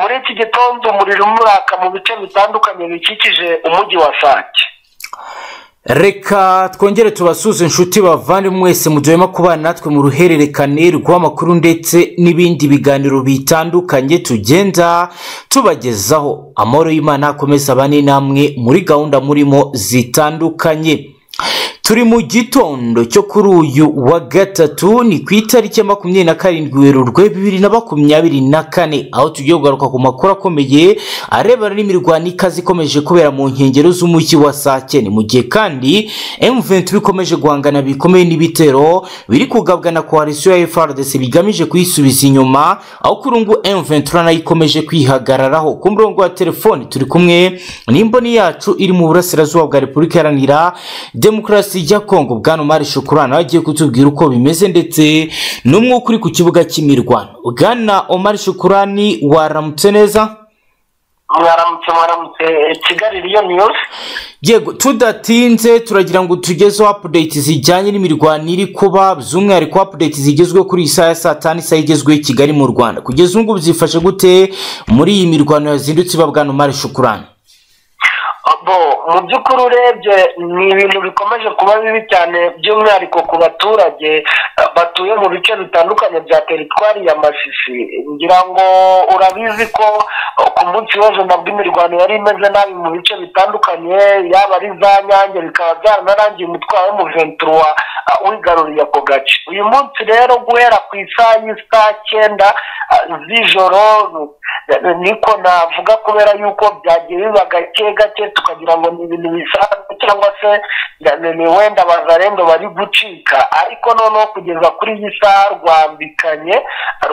muri iki gitondo umuriro umuraka mu bice bitandukanye bikikije umujyi wa sake reka twongere tubasuze inshuti bavandimwe mwese mu gihe kubana natwe mu ruhererekane rw'amakuru ndetse n'ibindi biganiro bitandukanye tugenda tubagezaho amahoro y'imana akomeza abane namwe muri gahunda murimo zitandukanye turi mu gitondo cyo kuri uyu wa gatatu ni ku itariki ya makumyabiri na karindwi werurwe bibiri na makumyabiri na kane aho tugiye kugaruka ku makuru akomeye arebana n'imirwano ikaze ikomeje kubera mu nkengero z'umujyi wa sake ni mu gihe kandi M23 ikomeje guhangana bikomeye n'ibitero biri kugabwa na koalisiyo ya FRDC bigamije kuyisubiza inyuma aho kuri ubu M23 nayo ikomeje kwihagararaho ku murongo wa telefoni turi kumwe n'imboni yacu iri mu burasirazuba bwa Repubulika Iharanira Demokarasi polisi ijya kongo bwana umari shokora nawe agiye kutubwira uko bimeze ndetse n'umwuka uri ku kibuga cy'imirwano bwana umari shokorani waramutse neza mwaramutse mwaramutse kigali riyo niyusi yego tudatinze turagira ngo tugezeho apudeyiti zijyanye n'imirwano iri kuba by'umwihariko apudeyiti zigezweho kuri iyi saha ya saa tanu isaha igezweho i kigali mu rwanda kugeza ubu ngubu zifashe gute muri iyi mirwano yazindutse iba bwana umari shokorani mu by'ukuri urebye ni ibintu bikomeje kuba bibi cyane by'umwihariko ku baturage batuye mu bice bitandukanye bya teritwari ya masisi ngira ngo urabizi ko ku munsi w'ejo nabwo imirwano yari imeze nabi mu bice bitandukanye yaba ari za nyange bikaba byaranarangiye umutwaro w'umuventura wigaruriye ako gace uyu munsi rero guhera ku isaha y'isaha cyenda z'ijoro niko navuga kubera yuko byagiye biba gake gake tukagira ngo ni ibintu bisanzwe cyangwa se ni wenda abazarendo bari gucika ariko noneho kugeza kuri iyi saha rwambikanye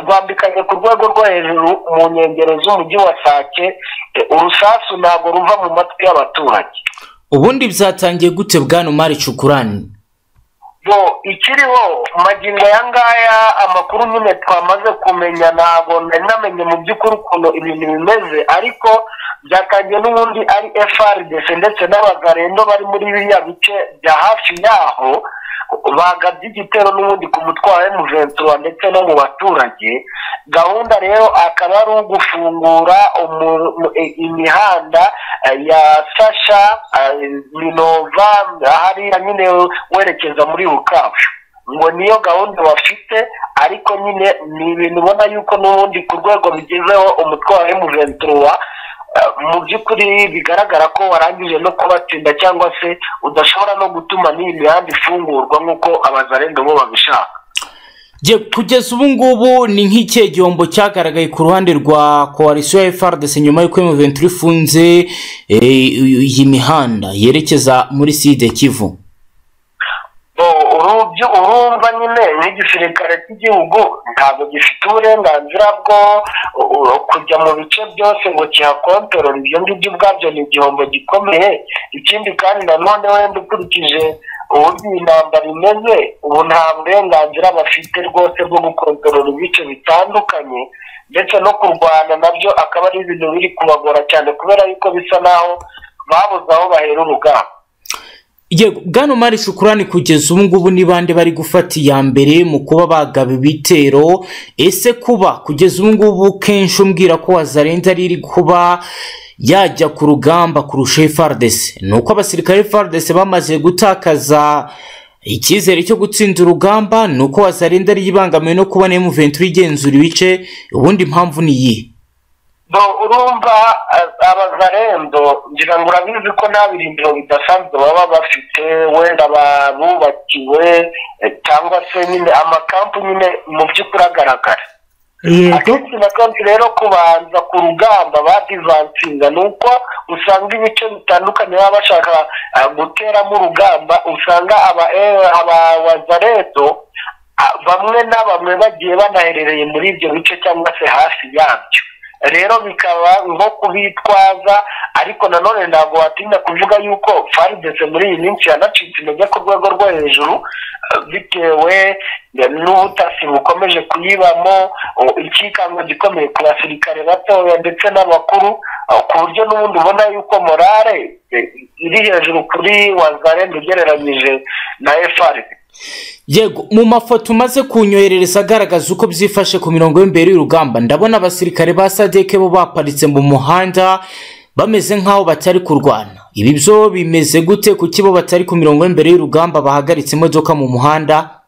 rwambikanye ku rwego rwo hejuru mu nkengero z'umujyi wa sake urusasu ntabwo ruva mu matwi y'abaturage ubundi byatangiye gute bwana umari cukurani bo ikiriho magingo aya ngaya amakuru nyine twamaze kumenya ntabwo nari namenye mu by'ukuri ukuntu ibintu bimeze ariko byatangiye n'ubundi ari frdc ndetse n'abagarendo bari muri biriya bice bya hafi yaho bagabye igitero n'ubundi ku mutwaro w'umuventura ndetse no mu baturage gahunda rero akaba ari ugufungura imihanda ya sasha minova hariya nyine werekeza muri rukabu ngo niyo gahunda bafite ariko nyine ni ibintu ubona yuko n'ubundi ku rwego bigezeho umutwaro w'umuventura mu by'ukuri bigaragara ko warangije no kubatsinda cyangwa se udashobora no gutuma n'iyi mihanda ifungurwa nk'uko abazarenda bo babishaka kugeza ubu ngubu ni nk'ikihe gihombo cyagaragaye ku ruhande rwa koalisiyo ya frdc nyuma y'uko emuventi ifunze iyi mihanda yerekeza muri side kivu urumva nyine n'igisirikare cy'igihugu ntabwo gifite uburenganzira bwo kujya mu bice byose ngo kihakontorora ibyo ngibyo ubwabyo ni igihombo gikomeye ikindi kandi nanone wenda ukurikije uburyo iyi ntambara imeze ubu nta burenganzira bafite rwose bwo gukontorora ibice bitandukanye ndetse no kurwana nabyo akaba ari ibintu biri kubagora cyane kubera yuko bisa naho babuze aho bahera urugamba yego bwana umari shukurani kugeza ubu ngubu ni bande bari gufata iya mbere mu kuba bagaba ibitero ese kuba kugeza ubu ngubu kenshi umbwira ko wazarenza ari iri kuba yajya ku rugamba kurusha frdc ni uko abasirikare frdc bamaze gutakaza icyizere cyo gutsinda urugamba ni uko wazarenza ari ibangamiwe no kubona emuventuri igenzura ibice ubundi mpamvu ni iyihe urumva abazarendo ngira ngo urabizi ko nta birindiro bidasanzwe baba bafite wenda barubakiwe cyangwa se nyine amakampu nyine mu by'ukuri agaragara akenshi na kenshi rero kubanza ku rugamba badivansinga ni uko usanga ibice bitandukanye baba bashaka guteramo urugamba usanga abawazaredo bamwe na bamwe bagiye banaherereye muri ibyo bice cyangwa se hafi yabyo rero bikaba nko kubitwaza ariko nanone ntabwo watinda kuvuga yuko faridese muri iyi minsi yanacitse intege ku rwego rwo hejuru bitewe n'ubutasi bukomeje kuyibamo ikikango gikomeye ku basirikare batoya ndetse n'abakuru ku buryo n'ubundi ubona yuko morale iri hejuru kuri wazarende ugereranyije na efuperi yego mu mafoto umaze kunyoherereza agaragaza uko byifashe ku mirongo y'imbere y'urugamba ndabona abasirikare ba sadeke bo baparitse mu muhanda bameze nk'aho batari kurwana ibi byo bimeze gute kuki bo batari ku mirongo y'imbere y'urugamba bahagaritse imodoka mu muhanda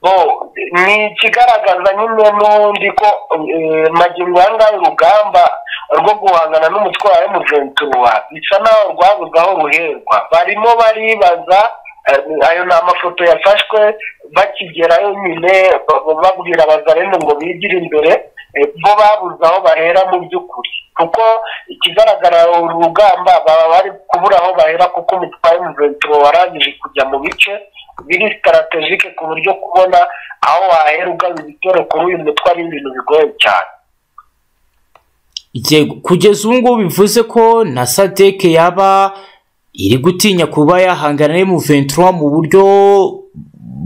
bo ni ikigaragaza nyine n'ubundi ko eh, magingo aya ngaya urugamba rwo guhangana n'umutwaro wa emujentuwa bisa naho rwabuze aho ruherwa barimo baribaza eh, ayo ni amafoto yafashwe bakigerayo nyine ba- ba- babwira abazarene ngo bigire imbere eh, bo babuze aho bahera mu by'ukuri kuko ikigaragara uru rugamba baba bari kubura aho bahera kuko umutwaro wa emujentuwa warangije kujya mu bice biri sitaratejike ku buryo kubona aho wahera ugaba ibitero kuri uyu mutwe ari ibintu bigoye cyane yego kugeza ubu ngubu bivuze ko na sadeke yaba iri gutinya kuba yahangana n'emu ventura mu buryo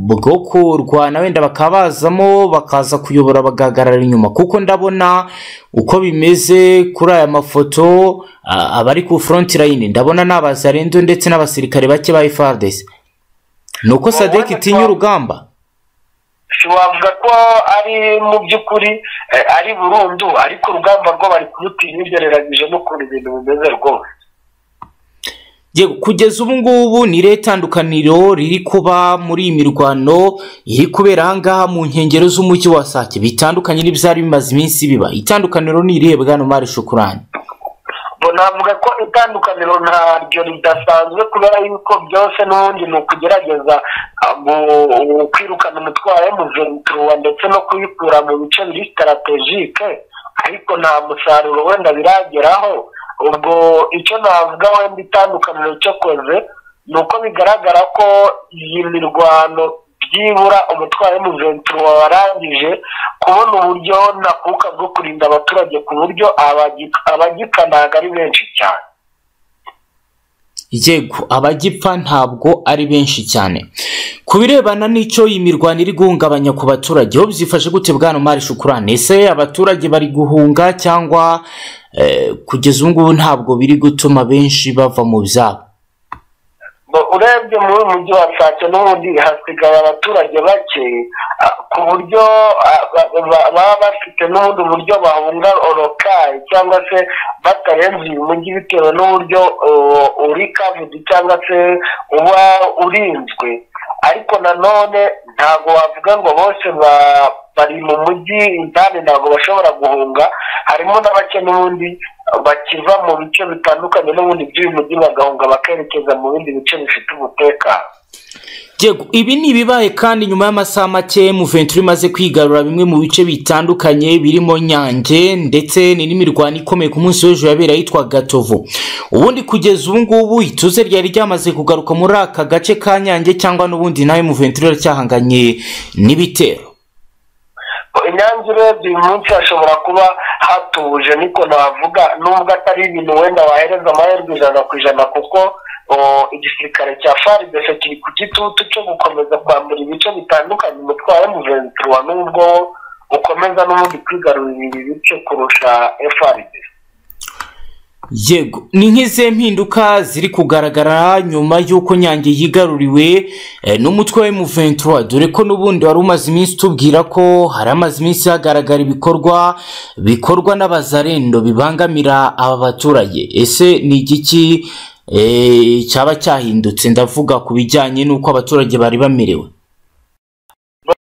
bwo kurwana wenda bakaba bazamo bakaza kuyobora bagahagarara inyuma kuko ndabona uko bimeze kuri aya mafoto a- abari ku front line ndabona ni abazarendo ndetse n'abasirikare bake ba FARDC ni uko sadeke itinya urugamba ntiwavuga ko ari mu by'ukuri eh, ari burundu ariko urugamba rwo bari kurutinya ugereranyije n'ukuntu ibintu bimeze rwose Yego kugeza ubu ngubu ni irihe tandukaniro riri kuba muri iyi mirwano iri kubera aha ngaha mu nkengero z'umujyi wa Sake bitandukanye n'ibyari bimaze iminsi biba itandukaniro ni irihe bwana Mari Shukurani bo navuga ko itandukaniro ntaryo ridasanzwe kubera yuko byose n'ubundi ni ukugerageza ah, gu- kwirukana umutwaro w'umuventura ndetse no kuyikura mu bice biri sitaratejike ariko nta musaruro wenda birageraho ubwo icyo navuga wenda itandukaniro cyokoze ni uko bigaragara ko iyi mirwano byibura umutwaro w'umuventura warangije kubona uburyo nakuka bwo kurinda abaturage ku buryo abagi- abagipfa ntabwo ari benshi cyane Yego abagipfa ntabwo ari benshi cyane ku birebana n'icyo iyi mirwano iri guhungabanya ku baturage ho byifashe gute bwana Mari Shukurani ese abaturage bari guhunga cyangwa eh, kugeza ubu ngubu ntabwo biri gutuma benshi bava mu byabo Bo- urebye muri uyu mujyi wa sake n'ubundi hasigaye abaturage bake ah, ku buryo ah, ba- ba- baba bafite n'ubundi uburyo bahunga orokayi cyangwa se batarenze uyu mujyi bitewe n'uburyo oh, uri kavudi cyangwa se uba urinzwe ariko nanone ntabwo wavuga ngo bose ba- bari mu mujyi indani ntabwo bashobora guhunga harimo na bake n'ubundi bakiva mu bice bitandukanye n'ubundi by'uyu mujyi bagahunga bakerekeza mu bindi bice bifite umutekano Yego ibi ni ibibaye kandi nyuma y'amasaha make Muventuri imaze kwigarura bimwe mu bice bitandukanye birimo Nyange ndetse ni n'imirwano ikomeye ku munsi w'ejo yabera ahitwa Gatovu ubundi kugeza ubu ngubu ituze ryari ryamaze kugaruka muri aka gace ka Nyange cyangwa n'ubundi nawe Muventuri aracyahanganye n'ibitero inyange urebye uyu munsi hashobora kuba hatuje niko navuga nubwo atari ibintu wenda wahereza amahirwe ijana ku ijana kuko o, igisirikare cya faridese kiri ku gitutu cyo gukomeza kwambura ibice bitandukanye umutwaro w'umuventura nubwo ukomeza n'ubundi kwigarurira ibi bice kurusha faridese Yego ni nk'izihe mpinduka ziri kugaragara nyuma y'uko Nyange yigaruriwe eh, n'umutwe wa M23 dore ko n'ubundi wari umaze iminsi tubwira ko hari amaze iminsi hagaragara ibikorwa bikorwa n'abazarendo bibangamira aba baturage ese ni igiki eh, cyaba cyahindutse ndavuga ku bijyanye n'uko abaturage bari bamerewe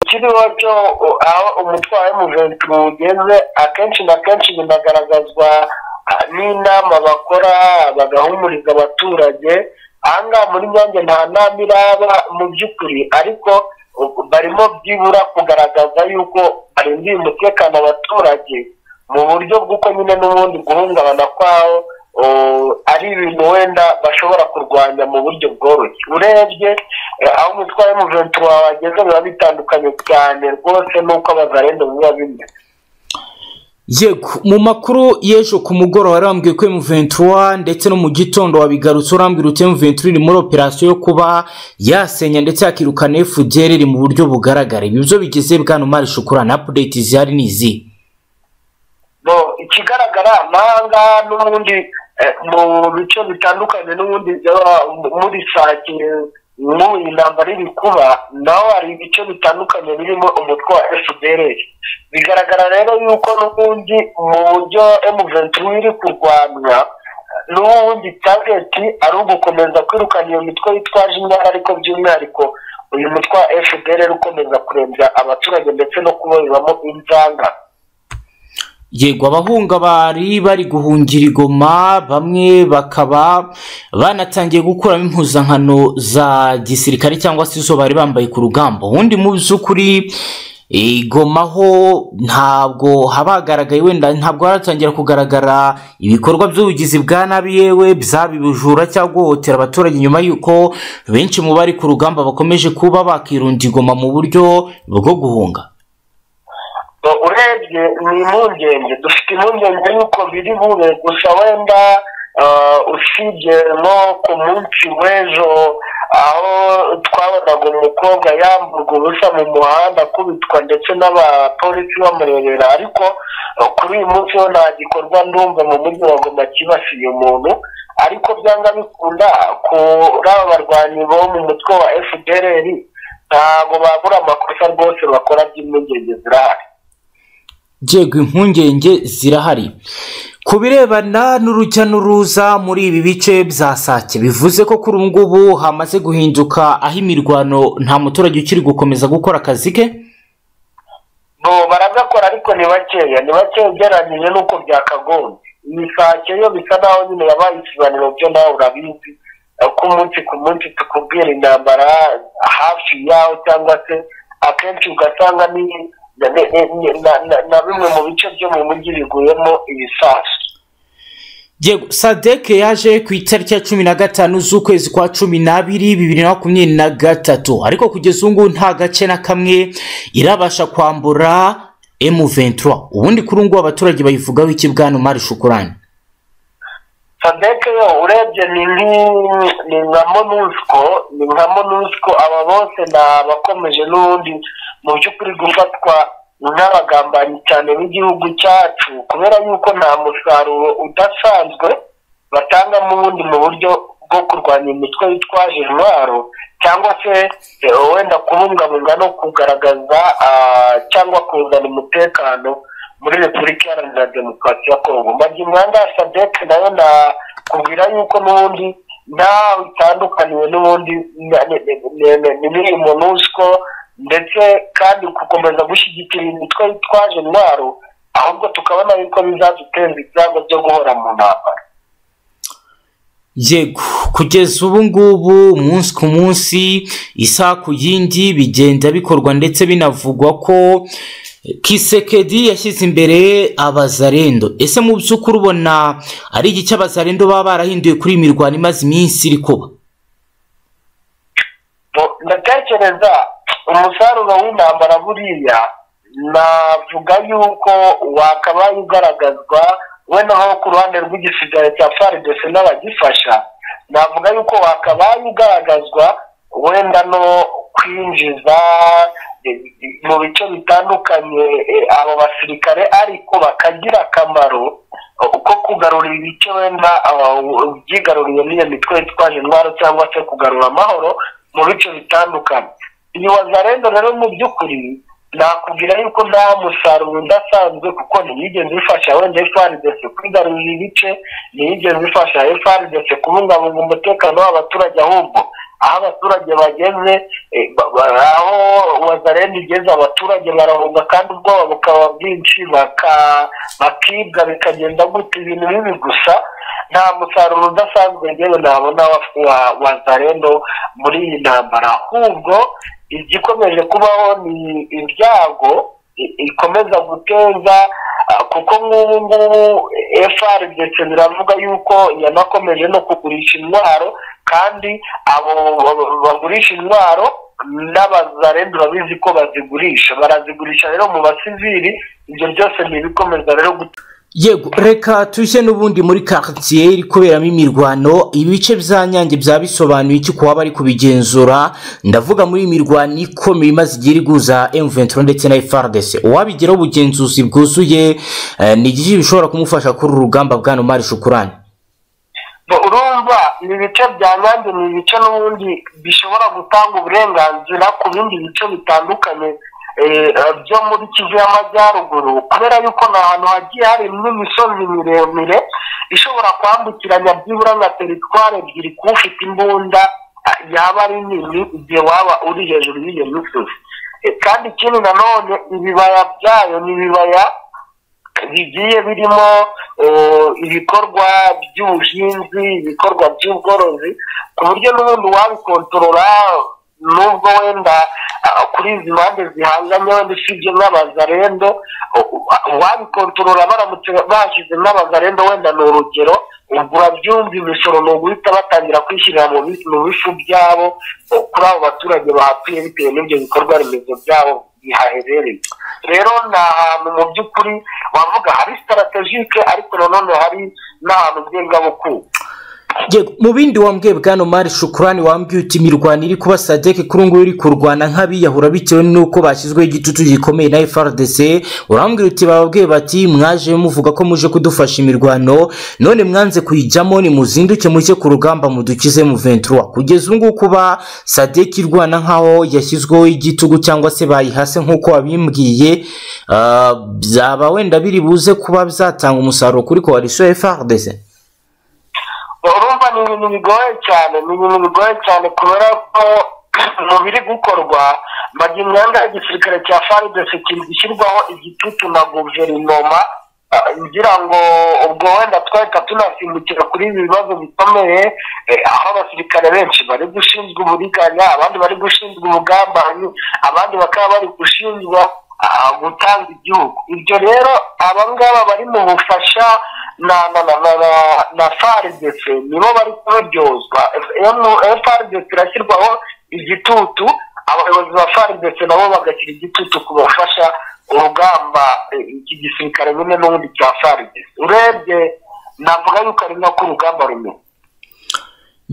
kiriho cyo uh, aho umutwaro w'umuventura ugeze akenshi na kenshi binagaragazwa uh, n'inama bakora bagahumuriza abaturage ahangaha muri nyange nta nama iraba mu by'ukuri ariko uh, barimo byibura kugaragaza yuko barindiye umutekano abaturage mu buryo bw'uko nyine n'ubundi guhungabana kwawo uh, ari ibintu wenda bashobora kurwanya mu buryo bworoshye urebye eh, aho umutwaro w'umuventura wageze biba bitandukanye cyane rwose n'uko abazarenda biba bimeze Yego mu makuru y'ejo ku mugoroba arambwiye ko M23 ndetse no mu gitondo wabigarutse urambwira uti M23 iri muri operasiyo yo kuba yasenya ndetse yakirukana FDL iri mu buryo bugaragara ibi byo bigeze bwana Mari Shukurana update zihari ni izi no ikigaragara amahanga n'ubundi eh, mu bice bitandukanye n'ubundi byaba muri sake mu intambara iri kuba naho hari ibice bitandukanye birimo umutwe wa fpr bigaragara rero yuko n'ubundi mu buryo emuventuri iri kurwanya n'ubundi tageti ari ugukomeza kwirukana iyo mitwe yitwaje imyaka ariko by'umwihariko uyu mutwe wa fpr ukomeza kurembya abaturage ndetse no kubabibamo inzanga yego abahunga bari bari guhungira igoma bamwe bakaba banatangiye gukuramo impuzankano za gisirikare cyangwa se izo bari bambaye ku rugamba ubundi mu by'ukuri igoma ho ntabwo haba hagaragaye wenda ntabwo haratangira kugaragara ibikorwa by'ubugizi bwa nabi yewe byaba ibijura cyangwa guhohotera abaturage nyuma y'uko benshi mu bari ku rugamba bakomeje kuba bakirunda igoma mu buryo bwo guhunga urebye ni impungenge dufite impungenge y'uko biri bube gusa wenda usibye no ku munsi w'ejo aho twabonaga umukobwa yamburwa ubusa mu muhanda akubitwa ndetse n'abapolisi bamurebera ariko kuri uyu munsi ho nta gikorwa ndumva mu mujyi wa goma kibasiye umuntu ariko byanga bikunda kuri aba barwanyi bo mu mutwe wa fdr ntabwo babura amakosa rwose bakora by'impungenge zirahari yego impungenge zirahari ku birebana n'urujya n'uruza muri ibi bice bya sake bivuze ko kuri ubu ngubu hamaze guhinduka aho imirwano nta muturage ukiri gukomeza gukora akazi ke bo baragakora ariko ni bakeya ni bakeya ugereranyije n'uko byakagombye iyi sake yo bisa naho nyine yabaye ikiganiro byo nawe urabizi ko umunsi ku munsi tukubwira intambara hafi yaho cyangwa se akenshi ugasanga ni na bimwe mu bice byo mu mujyi biguyemo ibisasu yego sadeke yaje ku itariki ya cumi na gatanu z'ukwezi kwa cumi n'abiri bibiri na makumyabiri na gatatu ariko kugeza ubu ngubu nta gace na kamwe irabasha kwambura emu ventura ubundi kuri ubu ngubu abaturage bayivugaho iki bwana umari shukurani sadeke yo urebye ni nka monusco ni nka monusco aba bose ni abakomeje n'ubundi mu by'ukuri gufatwa n'abagambanyi cyane b'igihugu cyacu kubera yuko nta musaruro udasanzwe batanga mu bundi mu buryo bwo kurwanya imitwe yitwaje intwaro cyangwa se wenda kubungabunga no kugaragaza cyangwa kuzana umutekano muri repubulika iharanira demokarasi ya kongo magimwanda ya sadeke nayo nakubwira yuko n'ubundi ntawe itandukaniwe n'ubundi n'iri monusco ndetse kandi gukomeza gushyigikira imitwe yitwaje intwaro ahubwo tukabona yuko bizaduteza ibyago byo guhora mu ntambara yego kugeza ubu ngubu umunsi ku munsi isaha ku yindi bigenda bikorwa ndetse binavugwa ko kisekedi yashyize imbere abazarendo ese mu by'ukuri ubona ari igice abazarendo baba barahinduye kuri iyi mirwano imaze iminsi iri kuba ndatekereza umusaruro w'intambara buriya navuga yuko wakabaye ugaragazwa we naho ku ruhande rw'igisigare cya faridese n'abagifasha navuga yuko wakabaye ugaragazwa wenda no kwinjiza mu bice bitandukanye abo basirikare ariko bakagira akamaro ko kugarura ibice wenda byigaruriye n'iyo mitwe yitwaje intwaro cyangwa se kugarura amahoro mu bice bitandukanye iyi wazarendo rero mu by'ukuri nakubwira yuko nta musaruro udasanzwe kuko ntiyigeze ifasha wenda efaridese kwigarurira ibice ntiyigeze ifasha efaridese kubungabunga umutekano w'abaturage ahubwo aho abaturage bageze aho wazarenda igeze abaturage barahunga kandi ubwoba bukaba bwinshi bakibwa bikagenda guta ibintu bibi gusa nta musaruro udasanzwe yewe ntabona wazarendo muri iyi ntambara ahubwo igikomeje kubaho ni ibyago ikomeza guteza kuko nk'ubu ngubu efuperi ndetse biravuga yuko yanakomeje no kugurisha intwaro kandi abo bagurisha intwaro n'abazarenda urabizi ko bazigurisha barazigurisha rero mu basivili ibyo byose ni ibikomeza rero gutuma yego reka tujye n'ubundi muri karitsiye iri kuberamo imirwano ibice bya nyange byaba bisobanuye iki kuba bari kubigenzura ndavuga muri iyi mirwano ikomeye imaze igihe iri guza emuventuro ndetse na efaradese uwabigeraho ubugenzuzi bwuzuye ni igihe bishobora kumufasha kuri uru rugamba bwa nomari shukurani urumva ni ibice bya nyange ni ibice n'ubundi bishobora gutanga uburenganzira ku bindi bice bitandukanye byo muri kivu y'amajyaruguru kubera yuko ni ahantu hagiye hari n'imisozi miremire ishobora kwambukiranya byibura nka teritwari ebyiri kuba ufite imbunda yaba ari nini igihe waba uri hejuru y'iyo misozi kandi ikindi nanone ibibaya byayo ni ibibaya bigiye birimo ibikorwa by'ubuhinzi ibikorwa by'ubworozi ku buryo n'ubundi wabikontorora nubwo wenda kuri izi mpande zihanganye wenda usibye nk'abazarendo wabikontorora baramutse bashyize nk'abazarendo wenda ni urugero ubwo urabyumva imisoro ni uguhita batangira kwishyirira mu bifu byabo kuri abo baturage bahatuye bitewe n'ibyo bikorwa remezo byabo bihaherereye rero ni ahantu mu by'ukuri wavuga hari sitaratejike ariko nanone hari n'ahantu ubwengabukungu mu bindi wambwiye bwana mari shukurani wambwiye uti imirwano iri kuba sadeke kuri ngubu iri kurwana nk'abiyahura bitewe n'uko bashyizweho igitutu gikomeye na frdc urambwira uti bababwiye bati mwaje muvuga ko muje kudufasha imirwano none mwanze kuyijyamo nimuzinduke muke ku rugamba mudukize mu ventura kugeza ubu ngubu kuba sadeke irwana nk'aho yashyizweho igitugu cyangwa se bayihase nk'uko wabimbwiye byaba wenda biri buze kuba byatanga umusaruro kuri koalisiyo frdc urumva ni ibintu bigoye cyane ni ibintu bigoye cyane kubera ko mu biri gukorwa bajya imyenda ya gisirikare cya faridesi gishyirwaho igitutu na guverinoma ngira ngo ubwo wenda twahita tunasimbukira kuri ibi bibazo bikomeye aho abasirikare benshi bari gushinzwe uburiganya abandi bari gushinzwe ubugambanyi abandi bakaba bari gushinjwa gutanga igihugu ibyo rero abangaba bari mu bufasha na na na na na na frdc nibo bari kubaryozwa frdc irashyirwaho igitutu abayobozi ba frdc nabo bagashyira igitutu ku bafasha urugamba iki gisirikare nyine n'ubundi cya frdc urebye navuga yuko ari nako urugamba rumwe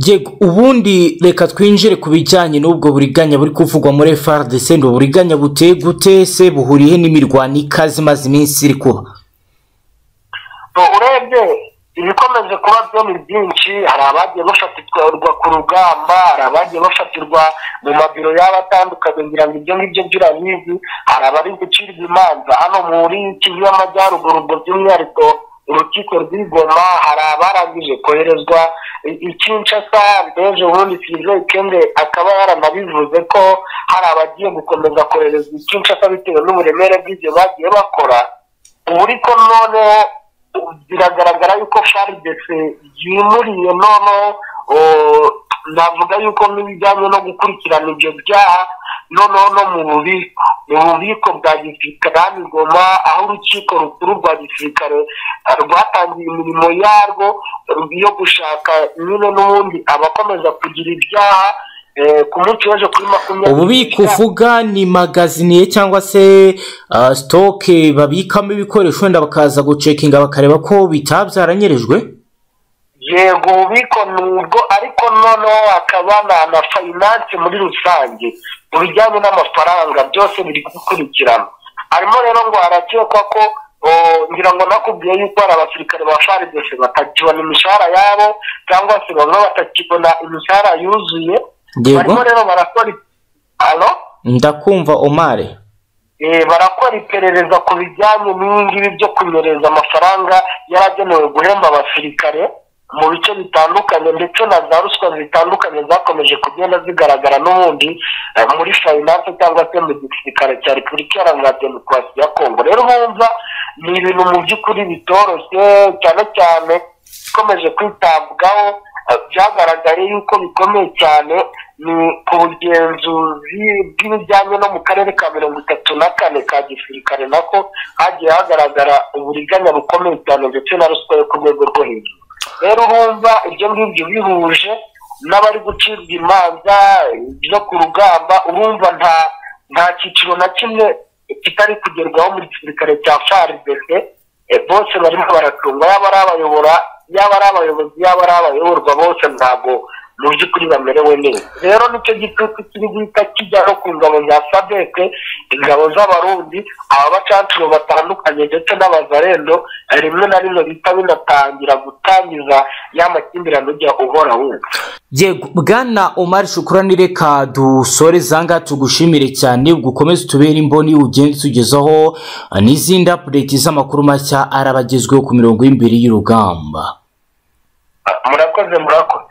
yego ubundi reka twinjire ku bijyanye n'ubwo buriganya buri kuvugwa muri frdc ni uburiganya buteye gute se buhuriye n'imirwano ikaze imaze iminsi iri kuba urebye ibikomeje kuba byo ni byinshi hari abagiye bafatirwa ku rugamba hari abagiye bafatirwa mu mabiro yaba atandukanye ngira ngo ibyo ngibyo by'urabizi hari abari gucirwa imanza hano muri kivu y'amajyaruguru ubwo by'umwihariko urukiko rw'igoma hari abarangije koherezwa ikinshasa mbese ubundi sirive kende akaba yaranabivuze ko hari abagiye gukomeza koherezwa ikinshasa bitewe n'uburemere bw'ibyo bagiye bakora ubu ariko noneho biragaragara yuko faridesi yimuriye noneho navuga yuko n'ibijyanye no gukurikirana ibyo byaha noneho no mu bubiko mu bubiko bwa gisirikare hano igoma aho urukiko rukuru rwa gisirikare rwatangiye imirimo yarwo yo gushaka nyine n'ubundi abakomeza kugira ibyaha ku munsi w'ejo kuri makumyabiri ububiko uvuga ni magaziniye cyangwa se sitoke babikamo ibikoresho wenda bakaza gucekinga bakareba ko bitabyaranyerejwe yego ububiko ni ubwo ariko noneho hakaba na fayinanse muri rusange mu bijyanye n'amafaranga byose biri gukurikirana harimo rero ngo harakekwa ko ngira ngo nakubwiye yuko hari abasirikare ba faridesi batakibona imishahara yabo cyangwa se bamwe batakibona imishahara yuzuye barimo rero barakora hano ndakumva omare barakora iperereza ku bijyanye n'ibingibi byo kunyereza amafaranga yaragenewe guhemba abasirikare mu bice bitandukanye ndetse na za ruswa zitandukanye zakomeje kugenda zigaragara n'ubundi muri fayinanse cyangwa se mu gisirikare cya repubulika iharanira demokarasi ya kongo rero bumva ni ibintu mu by'ukuri bitoroshye cyane cyane bikomeje kwitabwaho byagaragaye yuko bikomeye cyane ni ku bugenzuzi bw'ibijyanye no mu karere ka mirongo itatu na kane ka gisirikare nako hagiye hagaragara uburiganya bukomeye cyane ndetse na ruswa yo ku rwego rwo hejuru rero urumva ibyo ngibyo bihuje n'abari gucibwa imanza byo ku rugamba urumva nta nta cyiciro na kimwe kitari kugerwaho mu gisirikare cya faridese bose barimo baracunga yaba ari abayobora yaba ari abayobozi yaba ari abayoborwa bose ntabwo mu by'ukuri bamerewe neza rero nicyo gitutu kiri guhita kijya no ku ngabo za sadeke ingabo z'abarundi abacancuro batandukanye ndetse n'abazarendo rimwe na rimwe bihita binatangira gutangiza ya makimbirane ujya uhora wumva yego bwana umari shukura ni reka dusore zanga tugushimire cyane ugukomeze utubere imboni ugenda utugezaho n'izindi apudeti z'amakuru mashya arabagezweho ku mirongo y'imbere y'urugamba murakoze murakoze